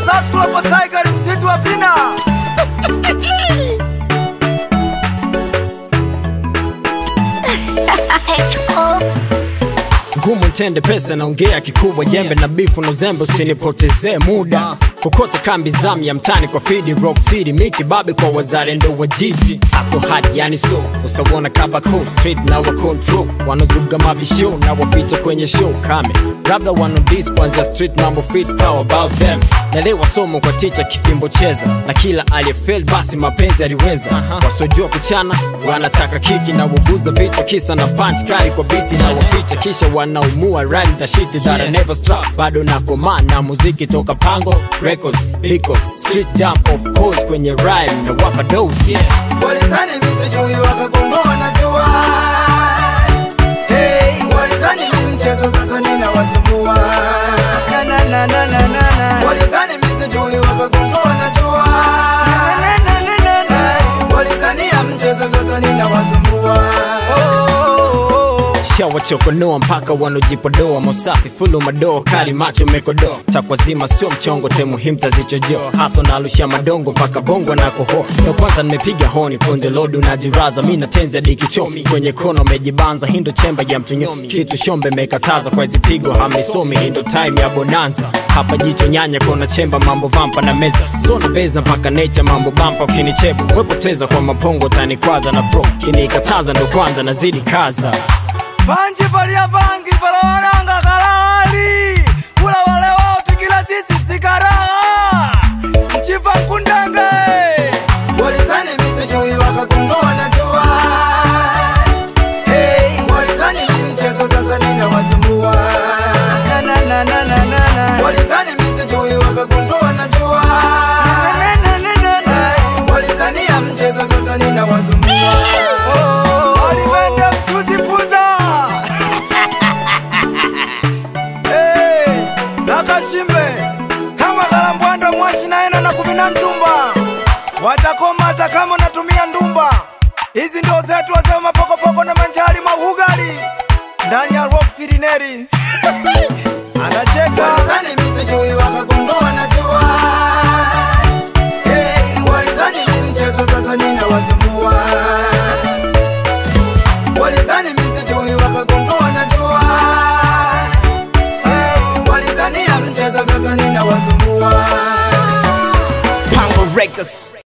Sastropo Cycle msitu wa vina ngumu ntende pesa naongea kikubwa jembe na bifu na uzembe usinipotezee muda kokote kambi zamu ya mtani kwa fidi rock city miki babe kwa wazalendo wa jiji aso hadi yani so usawona kabako street na wa control wanazuga mabisho na waficha kwenye show kame labda wanodis kwanzia street mambo fit how about them nalewa somo kwa ticha kifimbo cheza na kila aliyefel basi mapenzi aliweza wasiojua kuchana wanataka kiki na waguza vichwa kisa na punch kali kwa biti na waficha kisha wanaumua rhyme za shiti that I never struck bado nakoma na muziki toka pango records because street jam of course kwenye rhyme na wapa dose yeah. Walizani misijui wakagongoa na jua hey, walizani ni mchezo sasa ninawasumbua na, na, na, na, na, na, na. Walizani misijui wakagongoa na jua na, na, na, na, na, na. Walizani ya mchezo sasa ninawasumbua oh, oh, oh. shawachokonoa mpaka wanojipodoa mosafi fulu madoa kali macho mekodoa takwazima sio mchongo te muhimu tazichojoa haso nalusha madongo mpaka bongo na koho ndo kwanza nimepiga honi kunde lodu najiraza mi natenza dikichomi kwenye kono mejibanza hindo chemba ya mtunyomi kitu shombe mekataza kwa hizi pigo hamisomi hindo time ya bonanza hapa jicho nyanya kona chemba mambo vampa na meza sona beza mpaka nature mambo bampa ukinichebu wepoteza kwa mapongo tanikwaza na fro kinikataza ndo kwanza nazidi kaza Vanji valia vangi vala wananga kalali kula wale wote kila sisi sikaraha mchifa nkundenge walizani misijui wakagongoa na jua hey, walizani ni mchezo sasa ninawasumbua na, na, na, na, na, na, na. walizani misijui wakagongoa na jua na, na, na, na, na, na. walizani ya mchezo sasa ninawasumbua oh, walimende mtuzifunza Hey, nakashimbe kama kalambwanda mwashi naena na kumina ndumba watakoma hata kama unatumia ndumba hizi ndo zetu wazee mapokopoko na manjari maugali ndani ya rock city neri anacheka walizani misijui wakagondoa na jua hey, walizani ni mchezo sasa ninawasumbua walizani misijui wakagondoa na jua hey, walizania mchezo sasa ninawasumbua Pango Records.